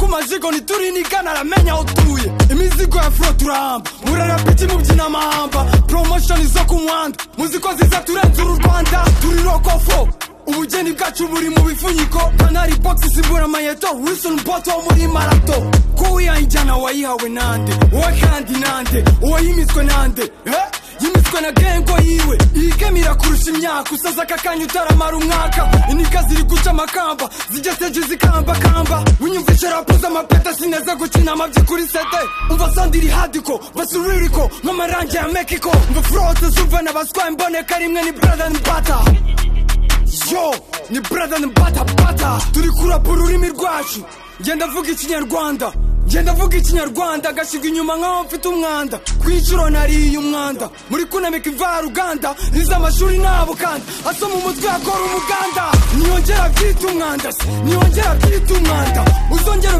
umpaje ngo ntiturini igana aramenya aho utuye imizigo ya furo turahamba murara piki mubyina amahamba poromoshoni zo ku muhanda muzi ko ziza turenze uru rwanda turi rokofo ubugeni bwacu buri mu bipfunyiko kanari bogisi isimbura amayeto wisoni bote wo muri marato ko wiyanjyana wayihawe nande uwe kandi nande uwo yimitswe nande eh? yimitswe na gengo yiwe iyigemira kurusha imyaka usaza aka kanya utaramara umwaka inika ziri guca amakamba zijya seje zikambakamba winyumvishe rapu z'amapeta sineza gukina amabyi kuri sete umva sandiri hadiko basuririko nk'amarangi ya mekiko mva furose zumva na baswaye imboneka rimwe ni brother ni bata yo ni brother ni bata bata turi kurapa ururimi rwacu ngenda mvuga ikinyarwanda ngenda mvuga ikinyarwanda agashyirwa inyuma nk'aho mfite umwanda ku inshuro nariye umwanda muri kunamika imvaruganda nize amashuri nabo kandi asoma umutwe akora umuganda niyongera byita umwanda se niyongera byita umwanda uzongera